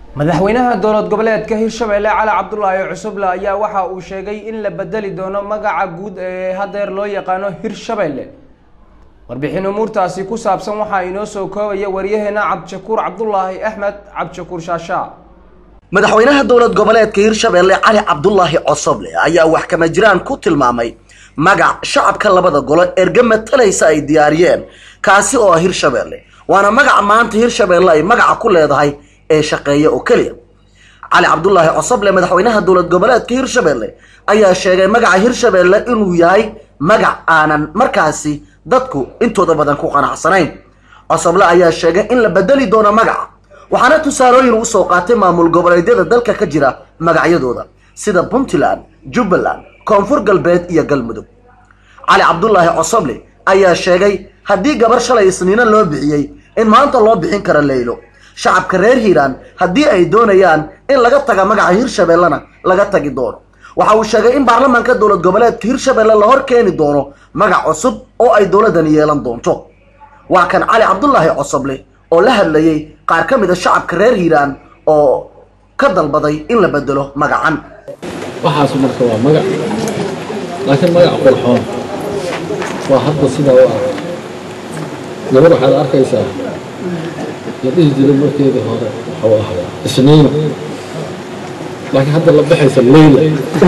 madaxweynaha dowlad goboleedka hirshabelle cali cabdulaahi cusuble ayaa waxa uu sheegay in la bedeli doono magaca guud ee hadeer loo yaqaano hirshabelle warbixin umuurtaasi ku saabsan waxaa inoo soo koobaya waryaheena cabdishakuur cabdulaahi axmed cabdishakuur shaashaa madaxweynaha dowlad goboleedka hirshabelle cali cabdulaahi cosoble ayaa wax kama jiraan ku tilmaamay magac shacabka labada golo erge matalaysa ay diyaariyeen kaasi oo ah hirshabelle waana magaca maanta hirshabelle ay magaca ku leedahay ee shaqeeya oo keliya cali cabdulaahi cosoble madaxweynaha dowlad goboleedka hirshabelle ayaa sheegay magaca hirshabelle inuu yahay magac aanan markaasi dadku intooda badan ku qanacsanayn cosoble ayaa sheegay in la bedeli doono magaca waxaana tusaalooyin usoo qaatay maamul goboleedyada dalka ka jira magacyadooda sida puntland jubbaland koonfur galbeed iyo galmudug cali cabdulaahi cosoble ayaa sheegay haddii gabar shalay isniino loo bixiyey in maanta loo bixin karo leylo shacabka reer hiiraan haddii ay doonayaan in laga taga magaca hirshabellena laga tagi doono waxa uu sheegay in baarlamaanka dowlad goboleedka hirshabelle la hor keeni doono magac cusub oo ay dowladani yeelan doonto waa kan cali cabdulaahi cosoble oo la hadlayay qaar ka mid a shacabka reer hiiraan oo ka dalbaday in la bedelo magacan waxaas marka waa magac laakiin magac qurxoon waa hadda sidaa u ah gabar waxaad arkaysaa la dhihi jiray markeedii hore waxau ahaa isniino laakiin hadda la baxaysa leyla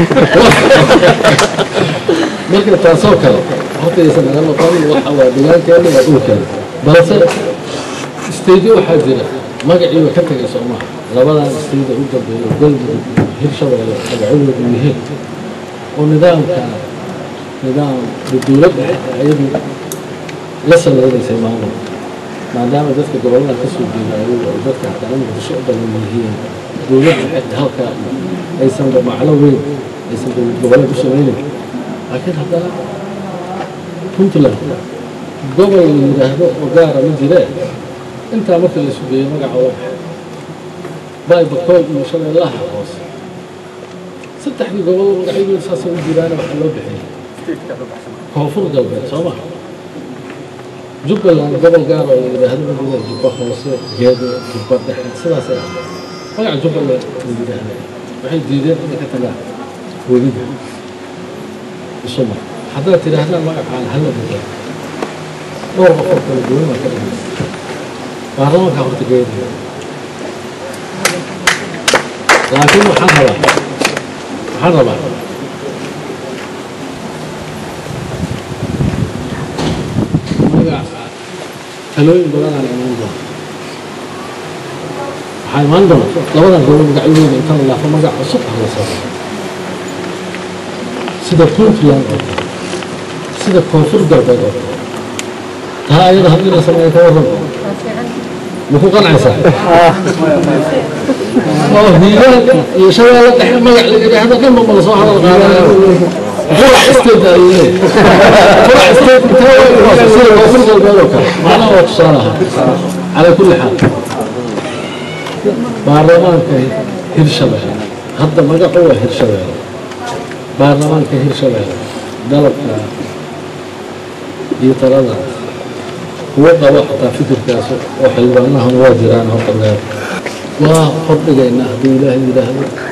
marka taasoo kale hortaysa naga noqon waxa waa degaankeena waa dhulkeena balse stadiyo waxaa jira magaciiba ka tegay soomaha labadan stadiya u dambeeyo galmudug hirshabelle magacyadoodu yihiin oo nidaamka nidaam dowladda ayadu la samaynaysay maamul maadaama dadka gobollada ka soo jeeda ayagu ay dadka hataa muqdisho u badan yihiin dowladda halkaa aysan maclo weyn aysan dowlad goboleed u samaynayn laakiin haddana puntland gobol la yidhaahdo oo gaara ma jiree intaa marka la sugeeyo magaca waa baxay baybakool iyo shabeellaha hoose saddexdii gobol magacyadooda saasay u jiraana waxaa loo bixiyey koonfur galbeed soo maha jubbaland gobol gaar oo la yidhaahdo ma jira jubba hoose geedo jubba dhexe sidaasay ah magaca jubbaland la yidhaahda waxay diideen inay ka tagaan weliba isuma haddaad tidhaahdaan magacaan hala bedelo dhowr qof oo kala duwan baa ka dhigaysa baarlamaanka horta geedaya laakiin waxaan rabaa waxaan rabaa magac talooyin badanaan imaan doona waxaa imaan doona labadan gobol magacyadooda inta la laafo magac cusub ah la soo sida puntland oo kale sida koonfur galbeed oo kale taa ayada haddii la sameeyo ka warran maku qancaysaa oo hiilaanka iyo shabeelle dhexe magac la yidhaahdo dhanba ma lasoo hadal qaadaya qurac state ayuu leeyahay qurac state intee sida koonfur galbeed oo kale macnaha waa tusaale ahaa calaa kulli xaal baarlamaanka hirshabelle hadda magacu waa hirshabelle baarlamaanka hirshabelle dalabka iyo talada kuwa qabo xataa fikirkaas oo xildhibaanahana waa jiraan horta meel waa hordhigaynaa hadduu ilaahay yidhaahdo